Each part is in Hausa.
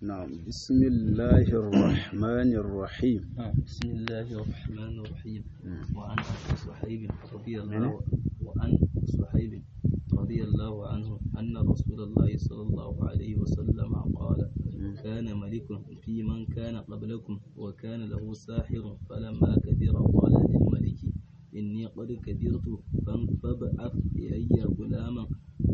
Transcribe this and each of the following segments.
نعم بسم الله الرحمن الرحيم نعم بسم الله الرحمن الرحيم وعن أبي صحيب رضي الله وعن صحيب رضي الله عنه أن رسول الله صلى الله عليه وسلم قال كان ملك في من كان قبلكم وكان له ساحر فلما كبر قال للملك إني قد كبرت فابعث إلي غلاما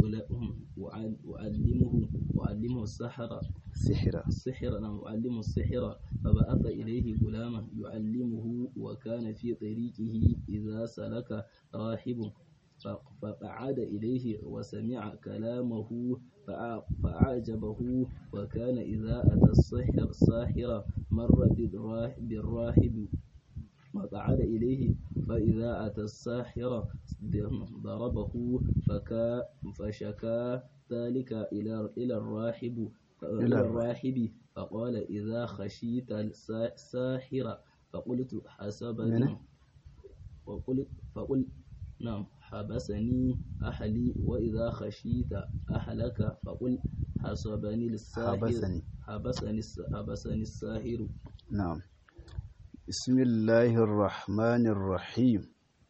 أعلمه أعلمه السحر سحرا السحر نعم يعلم السحر فبعث إليه غلاما يعلمه وكان في طريقه إذا سلك راهب فقعد إليه وسمع كلامه فأعجبه وكان إذا أتى السحر الساحر مر بالراهب وقعد إليه فإذا أتى الساحر ضربه فكا فشكا ذلك إلى إلى الراهب إلى الراهب فقال إذا خشيت الساحر فقلت حسبني وقلت فقل نعم حبسني أهلي وإذا خشيت أهلك فقل حسبني الساحر حبسني. حبسني حبسني الساحر نعم بسم الله الرحمن الرحيم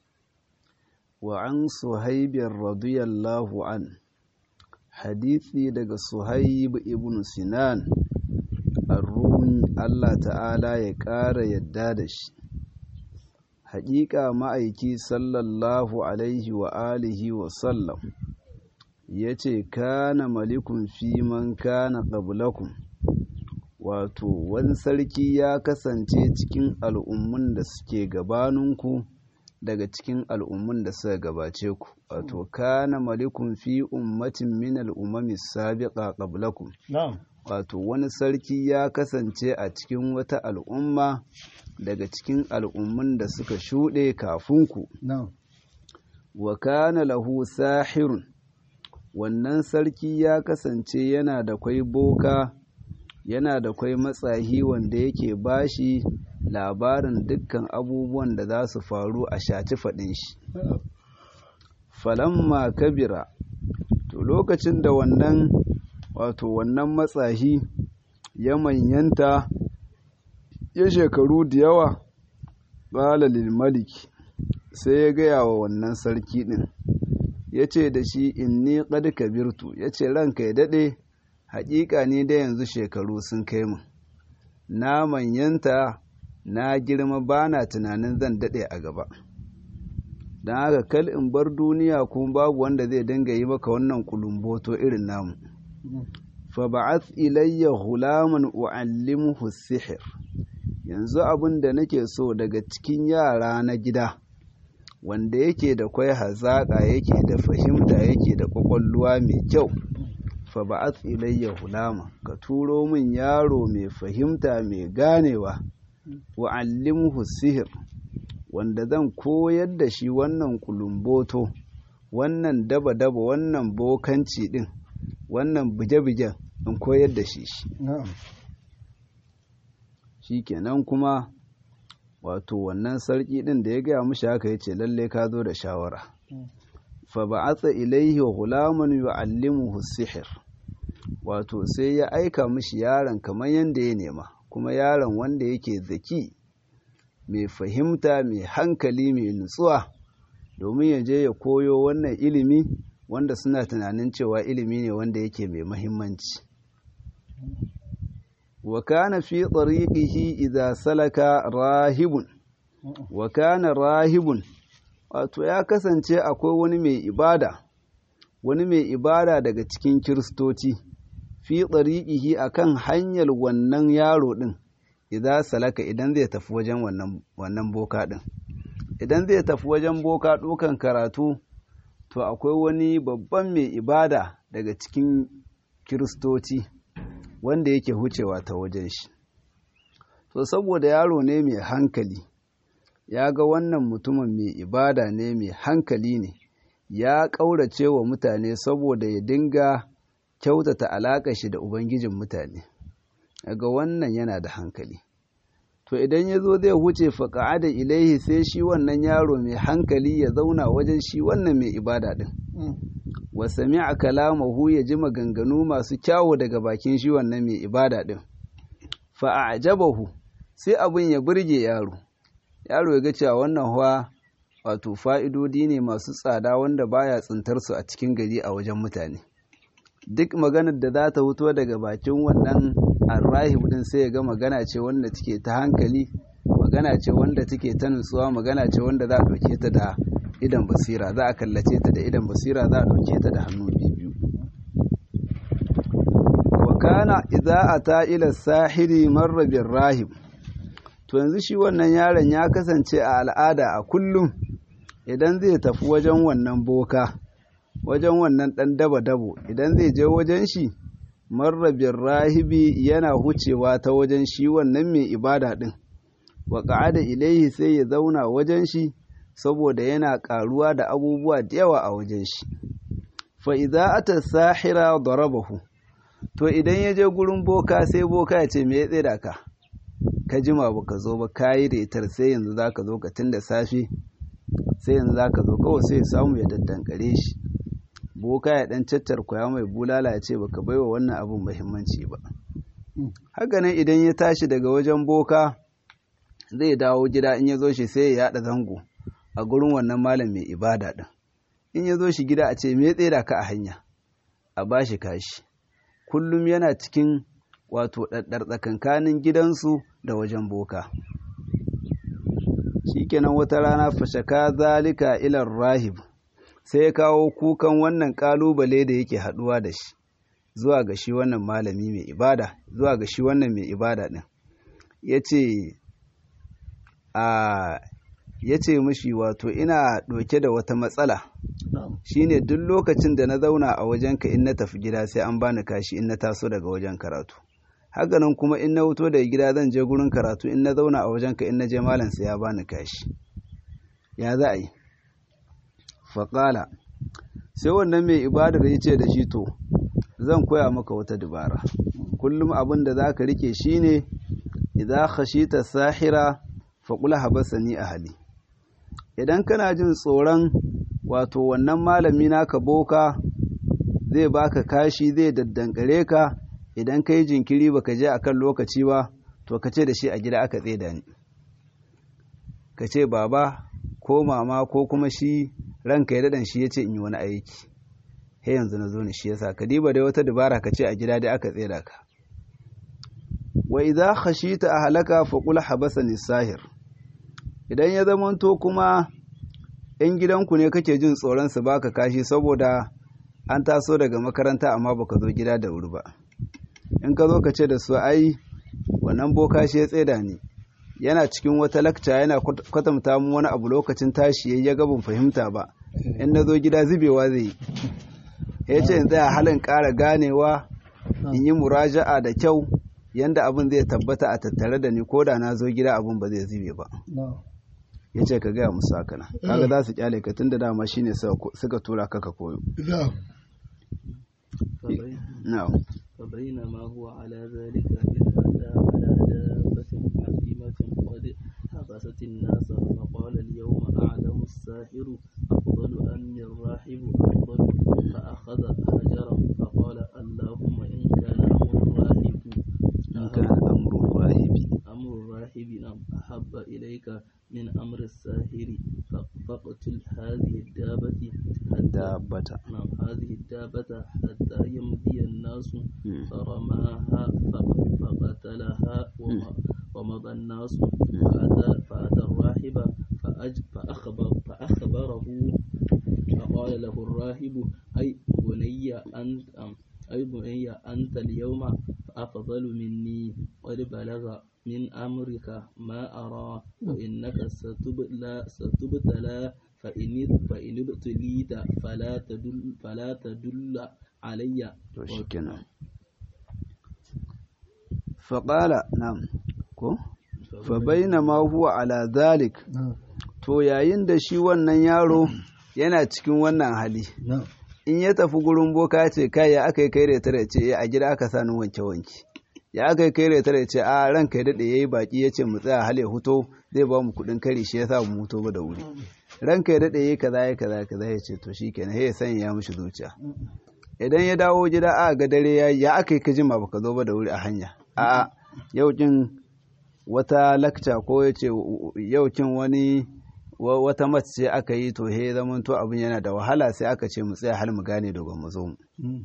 وعن صهيب رضي الله عنه حديثي daga Suhaib ibn Sinan Ar-Rumi Allah ta'ala ya ƙara yadda da shi haƙiƙa ma'aiki sallallahu alaihi wa alihi wa sallam ya ce kana malikun fi man kana qablakum wato wani sarki ya kasance cikin al'ummun da suke gabaninku daga cikin al'ummun da suka gabace ku wato kana malikun fi ummatin min al'ummami sabiqa qablakum Na'am. wato wani sarki ya kasance a cikin wata al'umma daga cikin al'ummun da suka shuɗe kafinku Na'am. wa kana lahu sahirun wannan sarki ya kasance yana da kwai boka yana da kwai matsahi wanda yake bashi labarin dukkan abubuwan da za su faru a shaci faɗin shi falamma kabira to lokacin da wannan wato wannan matsahi ya manyanta ya shekaru da yawa ƙala lil maliki sai ya gaya wa wannan sarki ɗin ya ce da shi inni qad kabirtu ya ce ranka ya daɗe haƙiƙa ne da yanzu shekaru sun kai mu na manyanta na girma ba na tunanin zan daɗe a gaba don haka kal in bar duniya kuma babu wanda zai dinga yi maka wannan kulumboto irin namu fa ba'ath ilayya hulaman u'allimuhu sihir yanzu abin da nake so daga cikin yara na gida wanda yake da kwai hazaƙa yake da fahimta yake da ƙwaƙwalwa mai kyau fa ba'ath ilayya hulama ka turo min yaro mai fahimta mai ganewa wa allimhu sihir wanda zan koyar da shi wannan kulumboto wannan daba-daba wannan bokanci din wannan buje-bujen in koyar da shi shi Na'am. shikenan kuma wato wannan sarki din da ya gaya mushi haka yace lalle ka zo da shawara fa ba'atha ilayhi ghulaman yu'allimuhu sihir wato sai ya aika mishi yaron kamar yanda ya nema kuma yaron wanda yake zaki mai fahimta mai hankali mai nutsuwa domin ya je ya koyo wannan ilimi wanda suna tunanin cewa ilimi ne wanda yake mai mahimmanci wa kana fi tariqihi idza salaka rahibun wa kana rahibun wato ya kasance akwai wani mai ibada wani mai ibada daga cikin kiristoci fi tsariƙihi a kan hanyar wannan yaro ɗin idan salaka idan zai tafi wajen wannan boka ɗin idan zai tafi wajen boka ɗukan karatu to akwai wani babban mai ibada daga cikin kiristoci wanda yake hucewa ta wajen shi to saboda yaro ne mai hankali ya ga wannan mutumin mai ibada ne mai hankali ne ya ƙaurace wa mutane saboda ya dinga kyautata alaƙa shi da ubangijin mutane ga wannan yana da hankali to idan ya zo zai huce faƙa da ilaihi sai shi wannan yaro mai hankali ya zauna wajen shi wannan mai ibada ɗin wa sami'a kalamahu ya ji maganganu masu kyawu daga bakin shi wannan mai ibada ɗin fa a'jabahu sai abin ya burge yaro yaro ya ga cewa wannan huwa wato fa'idodi ne masu tsada wanda baya tsintar su a cikin gari a wajen mutane duk maganar da za ta fito daga bakin wannan arrahib din sai ya ga magana ce wanda take ta hankali magana ce wanda take ta nutsuwa magana ce wanda za a ɗauke ta da idan basira za a kallace ta da idan basira za a ɗauke ta da hannu biyu wa kana idza ata ila sahiri marra bir rahib to yanzu shi wannan yaron ya kasance a al'ada a kullum idan zai tafi wajen wannan boka wajen wannan ɗan daba-dabo idan zai je wajen shi marrabin rahibi yana hucewa ta wajen shi wannan mai ibada ɗin wa ƙa'ada ilaihi sai ya zauna wajen shi saboda yana ƙaruwa da abubuwa da yawa a wajen shi fa idza ata sahira darabahu to idan ya je gurin boka sai boka ya ce me ya tsira ka ka jima baka zo ba kayi retar sai yanzu zaka zo ka tun da safe sai yanzu zaka zo kawai sai ya samu ya daddankare shi boka ya dan cattar kwaya mai bulala ya ce baka baiwa wannan abun muhimmanci ba hakanan idan ya tashi daga wajen boka zai dawo gida in ya zo shi sai ya yada zango a gurin wannan malam mai ibada din in ya zo shi gida a ce me tsira ka a hanya a bashi kashi kullum yana cikin wato ɗaɗɗar tsakankanin gidansu da wajen boka shikenan wata rana fashaka zalika ilar rahib sai ya kawo kukan wannan kalubale da yake haduwa da shi zuwa ga shi wannan malami mai ibada zuwa ga shi wannan mai ibada din yace a yace mishi wato ina doke da wata matsala shine duk lokacin da na zauna a wajenka in na tafi gida sai an bani kashi in na taso daga wajen karatu hakanan kuma in na wuto daga gida zan je gurin karatu in na zauna a wajenka in na je malam sai ya bani kashi ya za a yi faƙala sai wannan mai ibadar ya ce da shi to zan koya maka wata dubara kullum abin da za ka rike shi ne idan khashita sahira faƙula habasani a hali idan kana jin tsoron wato wannan malami naka boka zai baka kashi zai daddankare ka idan ka yi jinkiri baka je akan lokaci ba to ka ce da shi a gida aka tseda ni ka ce baba ko mama ko kuma shi ranka ya daɗan shi ya ce in yi wani aiki he yanzu na zo ne shi yasa ka diba dai wata dabara ka ce a gida dai aka tseda ka wa idza khashita ahlaka fa qul habasani sahir idan ya zamanto kuma in gidanku ne kake jin tsoron su baka kashi saboda an taso daga makaranta amma baka zo gida da wuri ba in ka zo ka ce da su ai wannan boka shi ya tseda ni yana cikin wata lakca yana kwatanta mu wani abu lokacin tashi yayi ya gabin fahimta ba in na zo gida zubewa zai yi ya ce in tsaya halin ƙara ganewa in yi muraja'a da kyau yanda abin zai tabbata a tattare da ni ko da na zo gida abin ba zai zube ba ya ce ka gaya musu haka nan kaga za su kyale ka tun da dama shine suka tura ka ka koyo فبينما هو على ذلك إذ أتى على دابة عظيمة قد حبست الناس فقال اليوم أعلم الساحر أفضل أم الراحب أفضل فأخذ هجره فقال اللهم إن كان أمر الراحب إن كان أمر الراهب أمر الراحب نعم أحب إليك من أمر الساحر فاقتل هذه الدابة الدابة نعم هذه الدابة حتى يمضي الناس فرماها فقتلها ومضى الناس فأتى, فأتى الراهب فأج فأخبر فأخبره فقال له الراهب أي بني أنت أي بني أنت اليوم أفضل مني قد بلغ من أمرك ما أرى وإنك ستبتلى ستبتلى فإن فإن ابتليت فلا تدل فلا تدل علي faƙala nam ko fa bainama huwa ala zalik to yayin da shi wannan yaro yana cikin wannan hali in ya tafi gurin boka ce kai ya aka yi kai da tare ce a gida aka sani wanke wanke ya kai kai da tare ce a ranka ya dade yayi baki yace mu tsaya hale huto zai ba mu kudin kari shi yasa mu huto ba da wuri ranka ya dade yayi kaza yayi kaza kaza yace to shikenan sai ya sanya ya mishi zuciya idan ya dawo gida a ga dare ya ya aka yi ka jima baka zo ba da wuri a hanya a yau kin wata lakca ko yace yau kin wani wata mace ce aka yi to he zaman to abin yana da wahala sai aka ce mu tsaya hal mu gane dogon mu zo mu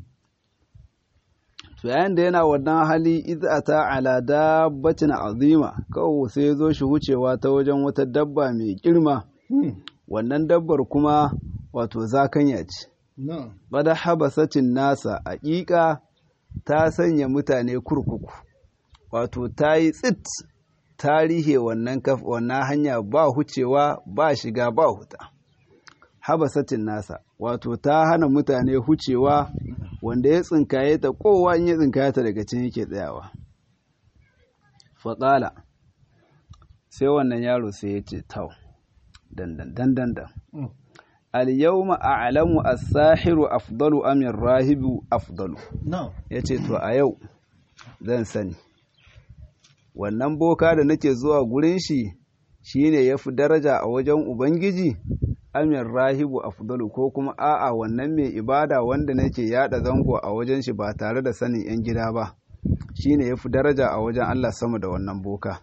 to yayin da yana wannan hali izata ala dabbatin azima kawo sai ya zo shi wucewa ta wajen wata dabba mai girma wannan dabbar kuma wato zakanya ce bada habasatin nasa aƙiƙa ta sanya mutane kurkuku wato ta yi tsit tarihe wannan wannan hanya ba hucewa ba shiga ba huta habasatin nasa wato ta hana mutane hucewa wanda ya tsinkaye ta kowa in ya tsinkaye ta daga cin yake tsayawa faƙala sai wannan yaro sai ya ce tau dandan dandan dan al-yawma a'lamu as-sahiru afdalu am rahibu afdalu yace to a yau zan sani wannan boka da nake zuwa gurin shi shine yafi daraja a wajen ubangiji amin rahibu afdalu ko kuma a'a wannan mai ibada wanda nake yada zango a wajen shi ba tare da sanin yan gida ba shine yafi daraja a wajen Allah sama da wannan boka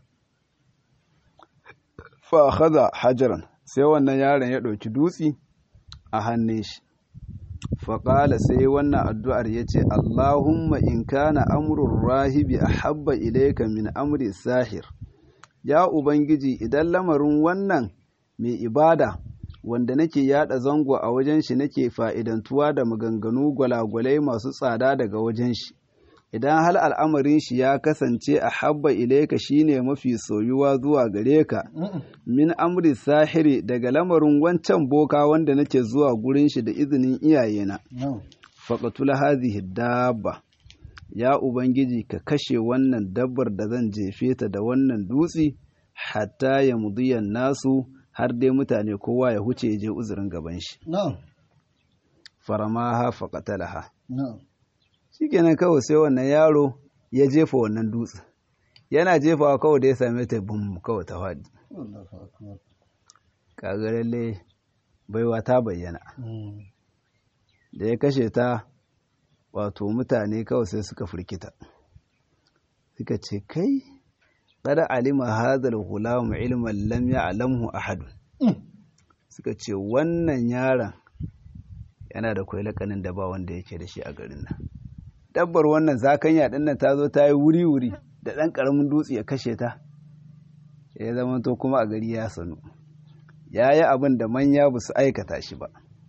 fa akhadha hajaran sai wannan yaron ya ɗauki dutsi a hannun shi faƙala sai wannan addu'ar ya ce Allahumma in kana amurin rahibi a habba ilaika min amri sahir ya Ubangiji idan lamarin wannan mai ibada wanda nake yada zango a wajen shi nake fa'idantuwa da maganganu gwalagwalai masu tsada daga wajen shi idan hal al'amarin shi ya kasance a habba ilaika shine mafi soyuwa zuwa gare ka min amri sahiri daga lamarin wancan boka wanda nake zuwa gurin shi da izinin iyayena faqatul hadhihi dabba ya ubangiji ka kashe wannan dabbar da zan jefe ta da wannan dutsi hatta ya mudiyan nasu har dai mutane kowa ya huce ya je uzurin gaban shi faramaha faqatalaha shikenan kawai sai wannan yaro ya jefa wannan dutse yana jefawa kawai da ya same ta bum kawai ta faɗi kaga lalle baiwa ta bayyana da ya kashe ta wato mutane kawai sai suka firkita suka ce kai kada alima hadal hulamu ilman lam ya'lamhu ahad suka ce wannan yaron yana da kwai lakanin da ba wanda yake da shi a garin nan dabbar wannan zakanya din nan ta zo ta yi wuri-wuri da ɗan ƙaramin dutse ya kashe ta ya zama to kuma a gari ya sanu ya yi abin da manya ba su aikata shi ba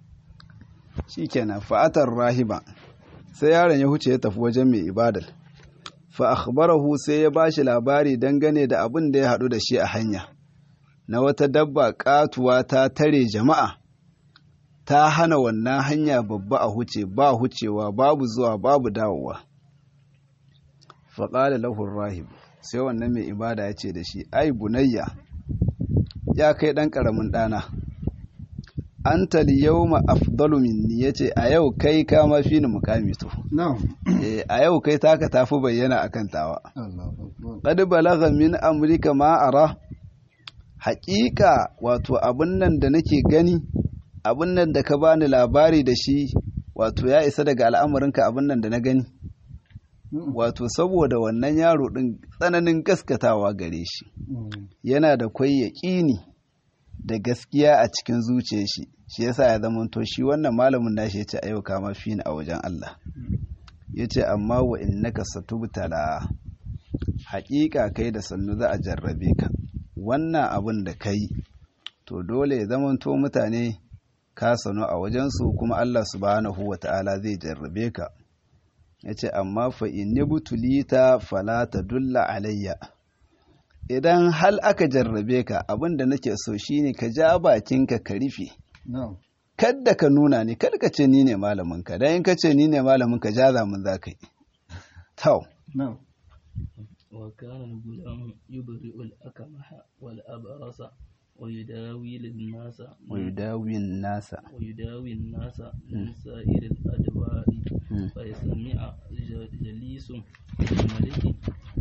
shi kenan fa'atar rahiba sai yaron ya huce ya tafi wajen mai ibadal fa akhbarahu sai ya ba shi labari dangane da abin da ya haɗu da shi a hanya na wata dabba ƙatuwa ta tare jama'a ta hana wannan hanya babba a huce ba hucewa babu zuwa babu dawowa faƙala lahun rahib sai wannan mai ibada ya ce da shi ai bunayya ya kai ɗan ƙaramin ɗana an tali yau ma afdalu minni ya ce a yau kai ka mafi ni mukami to a yau kai taka tafi bayyana a kan tawa ƙadi balaga min amurka ma'ara haƙiƙa wato abin nan da nake gani abin nan da ka bani labari da shi wato ya isa daga al'amarinka abin nan da na gani wato saboda wannan yaro ɗin tsananin gaskatawa gare shi yana da kwai yaƙini da gaskiya a cikin zuciyar shi shi yasa ya zama to shi wannan malamin nashi ya ce ayyuka mafi ni a wajen Allah ya ce amma wa innaka satubtala haƙiƙa kai da sannu za a jarrabe ka wannan abin da kai to dole ya zama to mutane ka sanu a wajensu kuma Allah subhanahu wa ta'ala zai jarrabe ka ya ce amma fa inni butulita fala ta dulla alayya idan hal aka jarrabe ka abin da nake so shine ka ja bakinka ka rufe kadda ka nuna ni kada ka ce ni ne malaminka dan in ka ce ni ne malaminka ja zamun za ka yi tau وكان الغلام يبرئ الأكمح والأبرص ويداوي للناس ويداوي الناس ويداوي الناس من سائر الأدواء فيسمع جليس الملك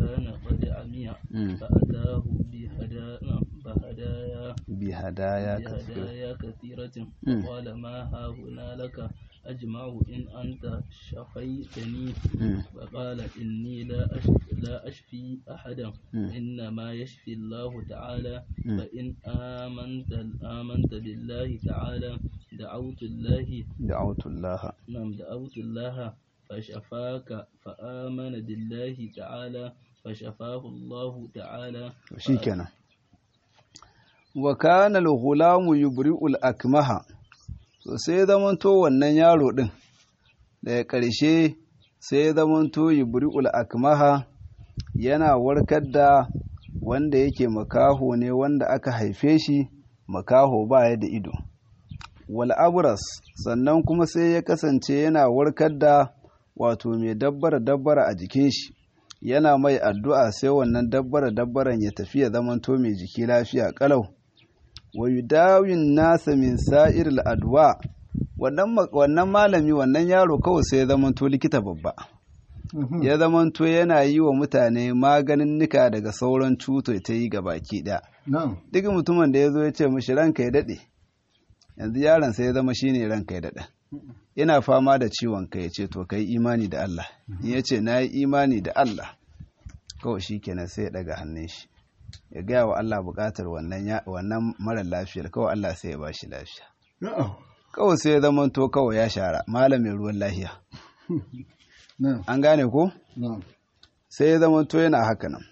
الدنيا مم. فأتاه بهدايا بهدايا بهدايا كثيرة بهدايا كثيرة مم. فقال ما ها هنا لك أجمع إن أنت شفيتني مم. فقال إني لا أشفي, لا أشفي أحدا مم. إنما يشفي الله تعالى مم. فإن آمنت آمنت بالله تعالى دعوت الله دعوت الله نعم دعوت الله فشفاك فآمن بالله تعالى فشفاه الله تعالى shikenan wa kana al-ghulamu yubri'u al-akmaha so sai zamanto wannan yaro din daga ƙarshe sai zamanto yubri'u al-akmaha yana warkar da wanda yake makaho ne wanda aka haife shi makaho baya da ido wal abras sannan kuma sai ya kasance yana warkar da wato mai dabbara dabbara a jikin shi yana mai addu'a sai wannan dabbara dabbaran ya tafi ya zamanto mai jiki lafiya kalau wa yudawin nasa min sa'iril adwa wannan ma- wannan malami wannan yaro kawai sai ya zamanto likita babba ya zamanto yana yi wa mutane maganin nika daga sauran cuto ta yi ga baki ɗaya na'am duk mutumin da ya zo ya ce mishi ranka ya daɗe yanzu yaron sai ya zama shine ranka ya daɗe ina fama da ciwon kai ya ce to kai imani da Allah in ya ce na yi imani da Allah kawai shi kenan sai ya ɗaga hannun shi ya gaya wa Allah buƙatar wannan ya- wannan mara lafiyar kawai Allah sai ya ba shi lafiya na'am kawai sai ya zama to kawai ya shara malamin ruwan lafiya na'am an gane ko na'am sai ya zama to yana haka nan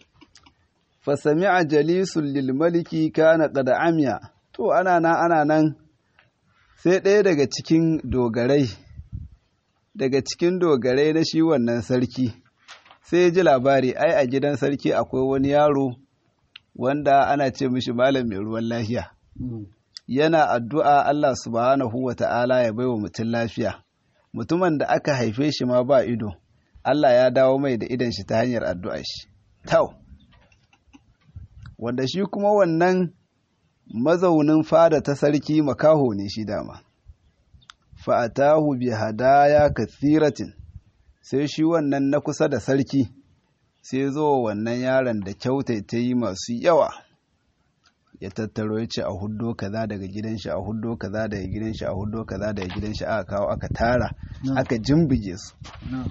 fasami'a jalisul lil maliki kana qad amiya to ana nan ana nan sai ɗaya daga cikin dogarai daga cikin dogarai na shi wannan sarki sai ya ji labari ai a gidan sarki akwai wani yaro wanda ana ce mishi malam mai ruwan lafiya Mm. yana addu'a Allah subhanahu wa ta'ala ya baiwa mutum lafiya mutumin da aka haife shi ma ba ido Allah ya dawo mai da idon shi ta hanyar addu'a shi tau wanda shi kuma wannan mazaunin fada ta sarki makaho ne shi dama fa'atahu bi hadaya kathiratin sai shi wannan na kusa da sarki sai zo wannan yaron da kyautaita yi masu yawa ya tattaro ya ce a huddo kaza daga gidan shi a huddo kaza daga gidan shi a huddo kaza daga gidan shi aka kawo aka tara Na'am. aka jimbige su na'am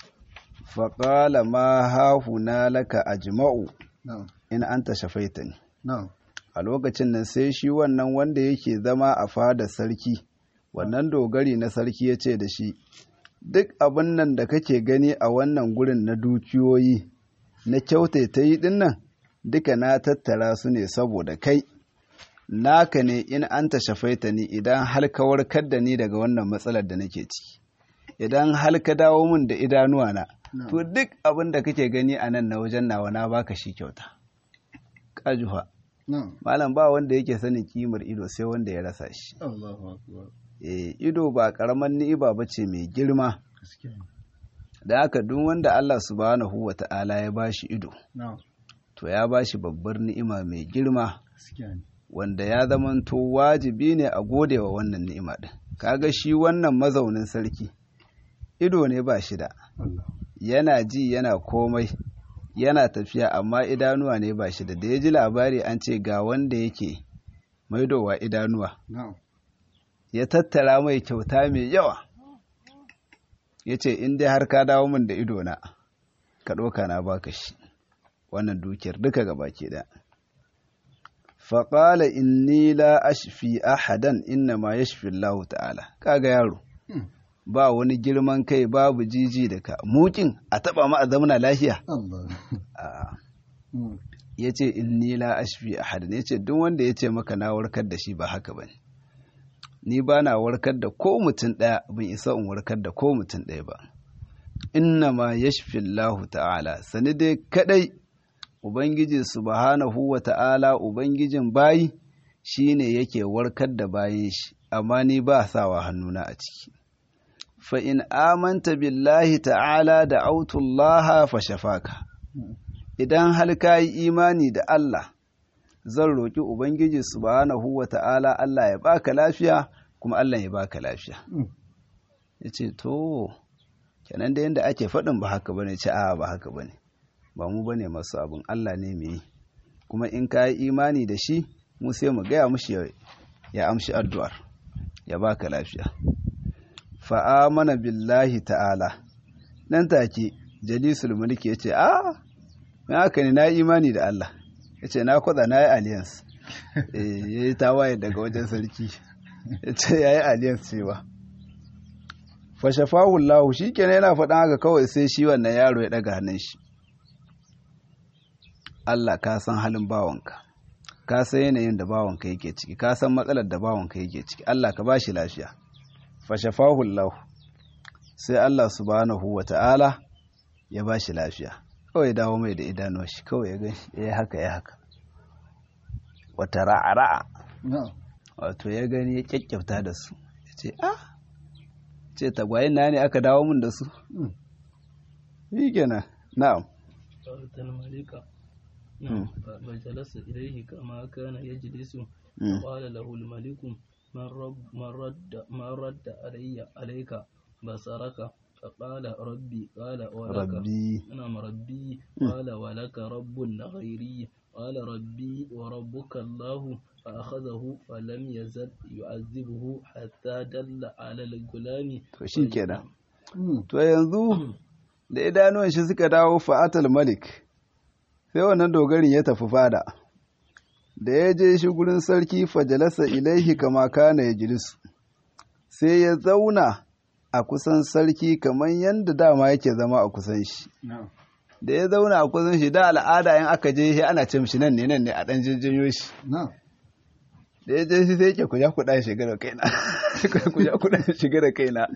faƙala ma hahuna laka ajma'u na'am in anta shafaitani na'am a lokacin nan sai shi wannan wanda yake zama a fadar sarki wannan dogari na sarki ya ce da shi duk abin nan da kake gani a wannan gurin na dukiyoyi na kyautaita yi din nan duka na tattara su ne saboda kai naka ne in an ta shafaita ni idan har ka warkar da ni daga wannan matsalar da nake ciki idan har ka dawo min da idanuwa na na'am to duk abin da kake gani a nan na wajen nawa na baka shi kyauta ƙajufa na'am malam ba wanda yake sanin kimar ido sai wanda ya rasa shi Allahu akbar Eh, ido ba ƙaramar ni'iba ba ce mai girma gaskiya ne. da haka duk wanda Allah subhanahu wa ta'ala ya bashi ido na'am to ya bashi babbar ni'ima mai girma gaskiya ne wanda ya zamanto wajibi ne a gode wa wannan ni'ima din kaga shi wannan mazaunin sarki ido ne ba shi da Allah yana ji yana komai yana tafiya amma idanuwa ne ba shi da da ya ji labari an ce ga wanda yake maidowa idanuwa na'am ya tattara mai kyauta mai yawa ya ce in dai har ka dawo min da idona ka ɗauka na baka shi wannan dukiyar duka gaba ke da faƙala inni la ashfi ahadan inna ma yashfi Allah ta'ala kaga yaro Hmm. ba wani girman kai babu jiji da ka mukin a taba ma a zamana lafiya Allah A'a. Mm. ya ce inni la ashfi ahadan ya ce duk wanda ya ce maka na warkar da shi ba haka ba ne ni ba na warkar da ko mutum ɗaya bin isa in warkar da ko mutum ɗaya ba inna ma yashfi Allah ta'ala sani dai kadai ubangiji subhanahu wa ta'ala ubangijin bayi shine yake warkar da bayin shi amma ni ba sawa hannuna a ciki fa in amanta billahi ta'ala da autullaha fa shafaka idan har ka yi imani da Allah zan roƙi Ubangiji subhanahu wa ta'ala Allah ya baka lafiya kuma Allah ya baka lafiya. Mm. Ya ce, To, kenan da yadda ake faɗin ba haka bane ce, a ba haka bane. ba mu bane masu abin Allah ne mai yi kuma in ka yi imani da shi mu sai mu gaya mushi ya amshi addu'ar ya baka lafiya fa'amana billahi ta'ala nan take jalisul mulki ya ce a mai haka ne na imani da Allah ya ce na kwada na yi alliance ya yi tawaye daga wajen sarki ya ce ya yi alliance cewa fashafahu lahu shi kenan yana faɗin haka kawai sai shi wannan yaro ya ɗaga hannun shi Allah ka san halin bawanka ka san yanayin da bawanka yake ciki ka san matsalar da bawanka yake ciki Allah ka ba shi lafiya fashafahu lahu sai Allah subhanahu wa ta'ala ya ba shi lafiya kawai dawo mai da idanuwa shi kawai ya gani ya haka ya haka wata ra'a-ra'a wato ya gani ya kyakkyauta da su ya ce ah ce tagwayen na ne aka dawo mun da su yi kenan na'am فجلس إليه كما كان يجلس قال له الملك من رب من رد من رد علي عليك بصرك فقال ربي قال ولك ربي نعم ربي قال ولك رب غيري قال ربي وربك الله فأخذه فلم يزل يعذبه حتى دل على الغلام to shi kenan to yanzu da idanuwan shi suka dawo fa'atal malik sai wannan dogarin ya tafi fada da ya je shi gurin sarki fajalasa ilaihi kama kana ya jilisu sai ya zauna a kusan sarki kamar yadda dama yake zama a kusan shi da ya zauna a kusan shi da al'ada in aka je shi ana ce mishi nan ne nan ne a dan jinjinyo shi da ya je shi sai yake kuja kuɗa shiga da kaina kuja kuɗa shiga da kaina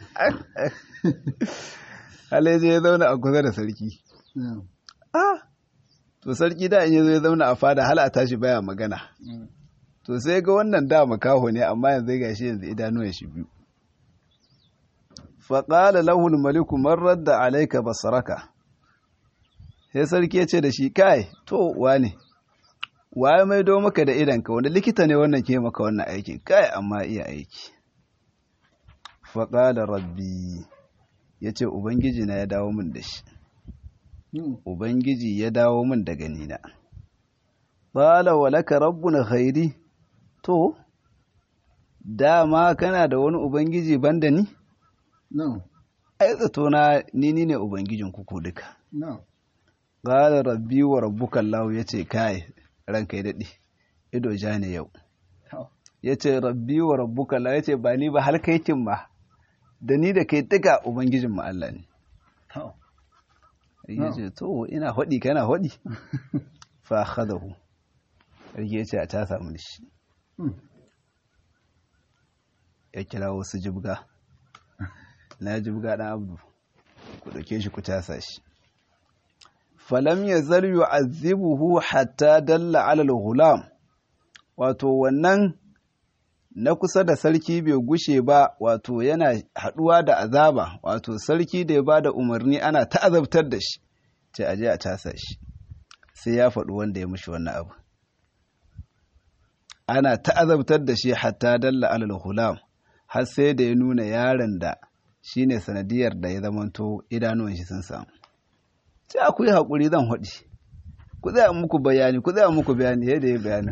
halai je ya zauna a kusa da sarki ah to sarki da in yazo ya zauna a fada hal a tashi baya magana to sai ga wannan da makaho ne amma yanzu ga shi yanzu idanuwan shi biyu faƙala lahul maliku man radda alaika basaraka sai sarki ya ce da shi kai to wane waye mai do maka da idanka wanda likita ne wannan ke maka wannan aiki kai amma iya aiki faƙala rabbi ya ce ubangiji na ya dawo min da shi ubangiji ya dawo min da ganina ƙala walaka rabbuna khairi to dama kana da wani ubangiji banda ni No. ai zato na ni ni ne ubangijin kuku duka No. qala rabbi wa rabbuka allah yace kai ranka ya dade ido ja ne yau Oh. yace rabbi wa rabbuka allah yace ba ni ba har kai kin ma da ni da kai duka ubangijin mu Allah ne Oh. yace to ina hodi kana hodi fa akhadahu yace a ta samu shi Hmm. ya kira wasu jibga na jibga ɗan abdu ku ɗauke shi ku tasa shi falam ya zar yu'azzibuhu hatta dalla ala al-ghulam wato wannan na kusa da sarki bai gushe ba wato yana haɗuwa da azaba wato sarki da ya ba da umarni ana ta'azabtar da shi ce aje a tasa shi sai ya faɗi wanda ya mushi wannan abu ana ta'azabtar da shi hatta dalla ala al-ghulam har sai da ya nuna yaron da shi ne sanadiyar da ya zamanto idanuwan shi sun samu sai ku yi haƙuri zan haɗi ku zai muku bayani ku zai muku bayani yadda ya bayanin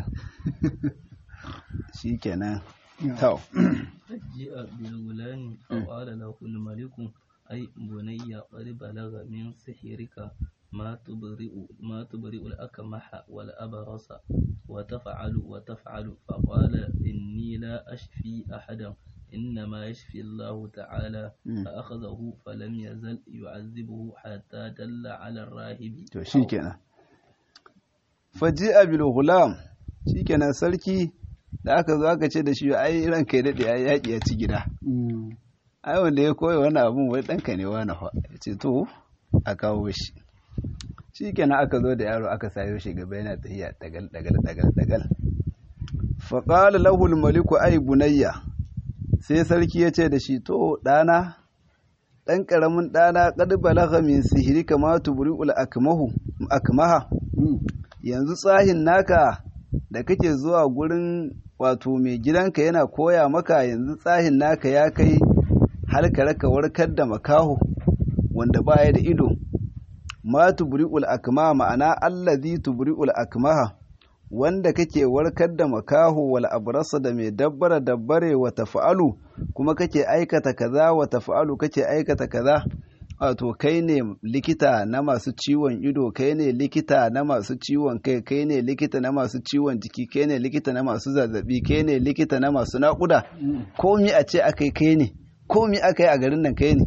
shi kenan tau فجيء بالغلام فقال له الملك أي بني قد بلغ من سحرك ما تبرئ ما تبرئ الأكمح والأبرص وتفعل وتفعل فقال إني لا أشفي أحدا إنما يشفي الله تعالى مم. فأخذه فلم يزل يعذبه حتى دل على الراهب to shi kenan faji'a bil ghulam shi kenan sarki da aka zo aka ce da shi ai ranka ya daɗe ai yaƙi ya ci gida Mm. ai wanda ya koya wani abun wai ɗanka ne wani fa ya ce to a kawo shi shi kenan aka zo da yaro aka sayo shi gaba yana tafiya dagal dagal dagal dagal faƙala lahul maliku ai bunayya sai sarki ya ce da shi to ɗana ɗan ƙaramin ɗana ƙad balagha min sihiri kama tubri'ul akmahu akmaha Mm. yanzu tsahin naka da kake zuwa gurin wato mai gidanka yana koya maka yanzu tsahin naka ya kai har ka raka warkar da makaho wanda baya da ido ma tubri'ul akma ma'ana allazi tubri'ul akmaha wanda kake warkar da makaho wal abrasa da mai dabbara dabbare wa tafa'alu kuma kake aikata kaza wa tafa'alu kake aikata kaza wato kai ne likita na masu ciwon ido kai ne likita na masu ciwon kai kai ne likita na masu ciwon jiki kai ne likita na masu zazzabi kai ne likita na masu naƙuda komi a ce akai kai ne komi aka yi a garin nan kai ne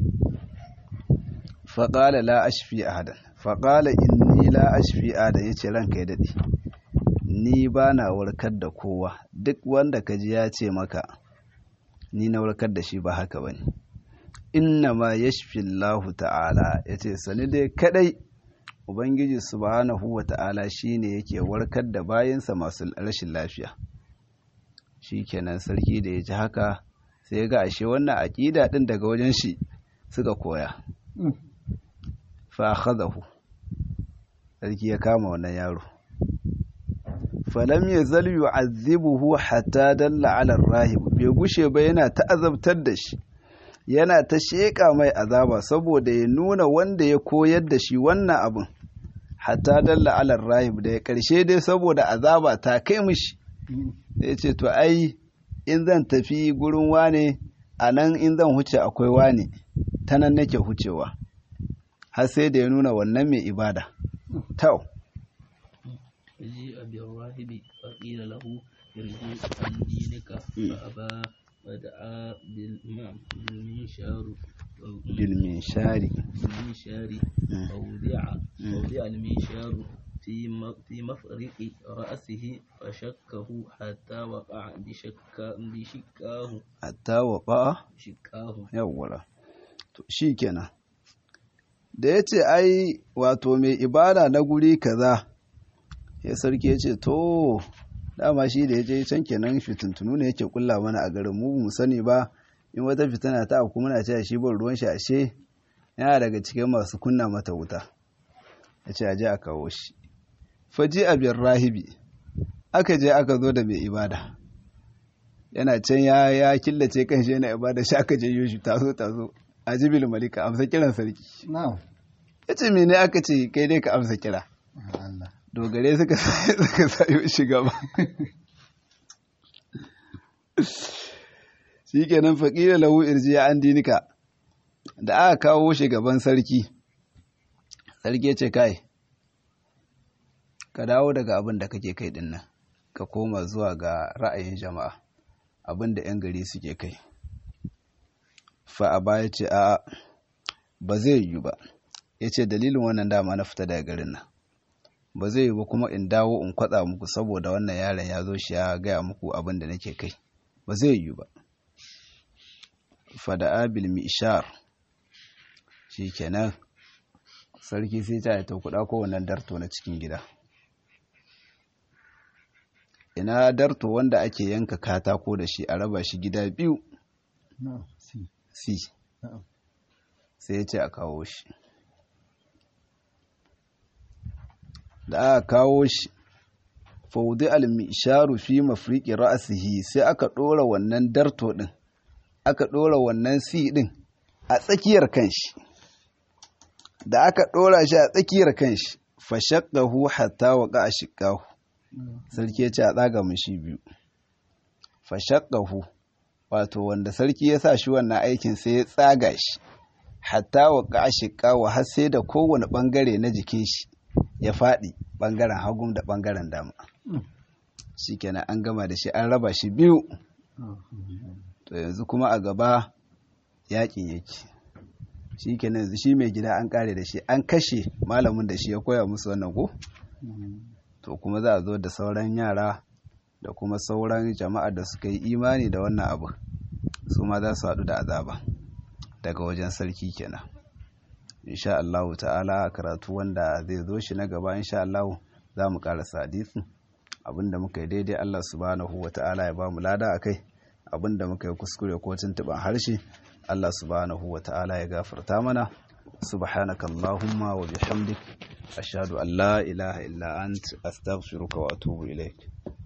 faƙala la ashfi ahadan faƙala inni la ashfi ahadan ya ce ranka ya daɗe ni ba na warkar da kowa duk wanda ka ji ya ce maka ni na warkar da shi ba haka ba ne inna ma yashfi Allah ta'ala ya ce sani dai kadai ubangiji subhanahu wa ta'ala shine yake warkar da bayansa masu rashin lafiya shikenan sarki da ya ji haka sai ga ashe wannan aƙida ɗin daga wajen shi suka koya fa akhadahu sarki ya kama wannan yaro falam yazal yu'azzibuhu hatta dalla 'ala rahib bai gushe ba yana ta azabtar da shi yana ta sheƙa mai azaba saboda ya nuna wanda ya koyar da shi wannan abin hatta dalla 'ala rahib da ya karshe dai saboda azaba ta kai mishi ya ce to ai in zan tafi gurin wane a nan in zan huce akwai wane ta nan nake hucewa har sai da ya nuna wannan mai ibada tau جيء بالراهب فقيل له ارجع عن دينك فأبى ودعا بالإمام بالمنشار بالمنشار بالمنشار فوضع فوضع المنشار في في مفرق رأسه فشكه حتى وقع بشكا بشكاه hatta waƙa شكاه yawwala to shi kenan da ya ce ai wato mai ibada na guri kaza ya sarki ya ce to dama shi da ya je can kenan fitintunu ne yake kulla mana a garin mu mu sani ba in wata fitina ta aku muna cewa shi ban ruwan shi ashe yana daga cikin masu kunna mata wuta ya ce aje a kawo shi faji a biyar rahibi aka je aka zo da mai ibada yana can ya ya killace kan shi yana ibada shi aka je yoshi tazo tazo a jibil malika amsa kiran sarki Na'am. ya ce mene aka ce kai dai ka amsa kira Allah. dogare suka suka sayo shi gaba shi kenan faƙila lahu irjiya an dinika da aka kawo shi gaban sarki sarki ya ce kai ka dawo daga abin da kake kai din nan ka koma zuwa ga ra'ayin jama'a abin da 'yan gari suke kai fa a baya ce a ba zai yiwu ba ya ce dalilin wannan dama na fita daga garin nan ba zai yi ba kuma in dawo in kwatsa muku saboda wannan yaron ya zo shi ya gaya muku abin da nake kai ba zai yi ba fada'a bil mishar shikenan sarki sai ta ta kuɗa ko wannan darto na cikin gida ina darto wanda ake yanka katako da shi a raba shi gida biyu Na'am. Si. si Na'am. sai ya ce a kawo shi da aka kawo shi faudi al-misharu fi mafriqi ra'sihi sai aka ɗora wannan darto ɗin aka ɗora wannan si ɗin a tsakiyar kanshi da aka ɗora shi a tsakiyar kanshi fashaqqahu hatta waqa ashqahu sarki ya ce a tsaga mishi biyu fashaqqahu wato wanda sarki ya sa shi wannan aikin sai ya tsaga shi hatta waqa ashqahu har sai da kowane bangare na jikin shi ya faɗi ɓangaren hagun da ɓangaren dama shi kenan an gama da shi an raba shi biyu to yanzu kuma a gaba yakin yake shi kenan yanzu shi mai gida an ƙare da shi an kashe malamin da shi ya koya musu wannan ko to kuma za a zo da sauran yara da kuma sauran jama'a da suka yi imani da wannan abu su ma za su haɗu da azaba daga wajen sarki kenan insha Allah ta'ala karatu wanda zai zo shi na gaba insha Allah za mu karasa hadisin abinda muka yi daidai Allah subhanahu wa ta'ala ya ba mu lada akai abinda muka yi kuskure ko tuntuban harshe Allah subhanahu wa ta'ala ya gafarta mana subhanaka allahumma wa bihamdik ashhadu an la ilaha illa ant astaghfiruka wa atubu ilaik